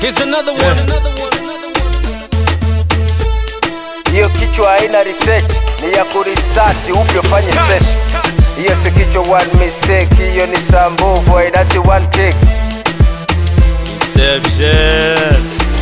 Here's another one. Hiyo kichwa haina research, ni ya kuresearch upya fanye search. Hiyo si kichwa one mistake, hiyo ni saa mbovu haidati one take. Inception.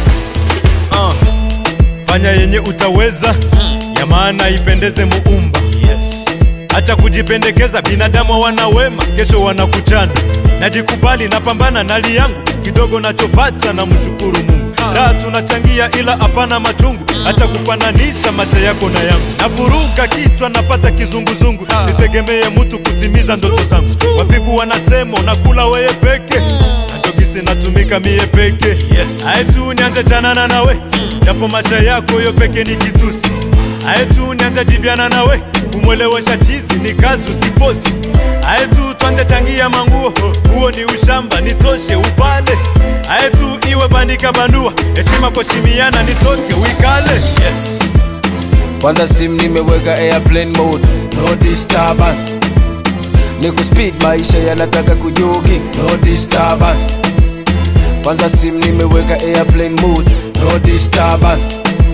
Uh. Fanya yenye utaweza ya maana ipendeze muumba yes. Acha kujipendekeza, binadamu wana wema, kesho wanakuchana. Najikubali, napambana na hali yangu, kidogo nachopata na mshukuru Mungu. Raha tunachangia ila hapana machungu, acha kufananisha maisha yako na yangu. Navuruga kichwa, napata kizunguzungu, sitegemee mtu kutimiza ndoto zangu. Wavivu wanasema unakula weye peke Natokisi natumika mie peke yes. Aetu nianze chanana nawe japo maisha yako yo peke ni kitusi Aetu nianze jibiana nawe kumwelewesha chizi ni kazi usifosi Aetu twanje changia manguo huo ni ushamba nitoshe upande Aetu iwe bandika bandua heshima kuheshimiana nitoke uikale yes. Kwanza sim nimeweka airplane mode, no disturbance. Niko speed, maisha yanataka kujogi, no disturbance. Kwanza sim nimeweka airplane mode, no disturbance.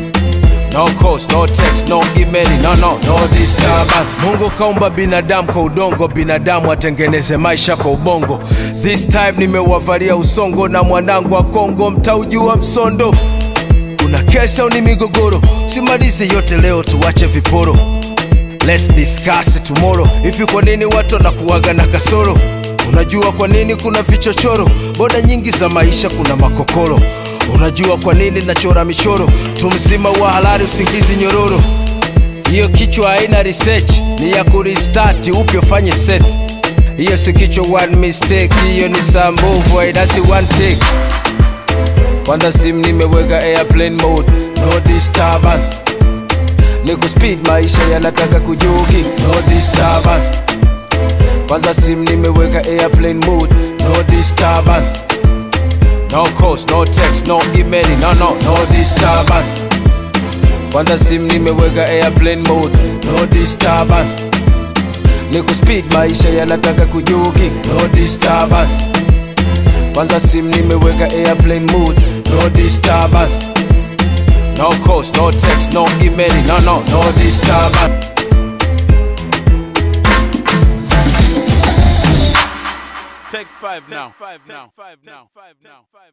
No calls, no text, no email, no no, no disturbance. Mungu kaumba binadamu kwa udongo, binadamu atengeneze maisha kwa ubongo. This time nimewavalia usongo na mwanangu wa Kongo, mtaujua msondo kuna kesha au ni migogoro simalize yote leo tuwache viporo Let's discuss it tomorrow hivi kwa nini watu wanakuwaga na kasoro unajua kwa nini kuna vichochoro boda nyingi za maisha kuna makokoro unajua kwa nini nachora michoro tu mzima wa halali usingizi nyororo hiyo kichwa haina research ni ya kurestart upya fanye set hiyo si kichwa one mistake hiyo ni saa mbovu haidasi one take kwanza sim nimeweka airplane mode, no disturbance. Niko speed, maisha yanataka kujogi, no disturbance. Kwanza sim nimeweka airplane mode, no disturbance. No calls, no text, no email, no no, no disturbance. Kwanza sim nimeweka airplane mode, no disturbance. Niko speed, maisha yanataka kujogi, no disturbance. Kwanza sim nimeweka airplane mode, no disturbance. No calls, no text, no email, no no, no disturbance. Take five now. Take five now.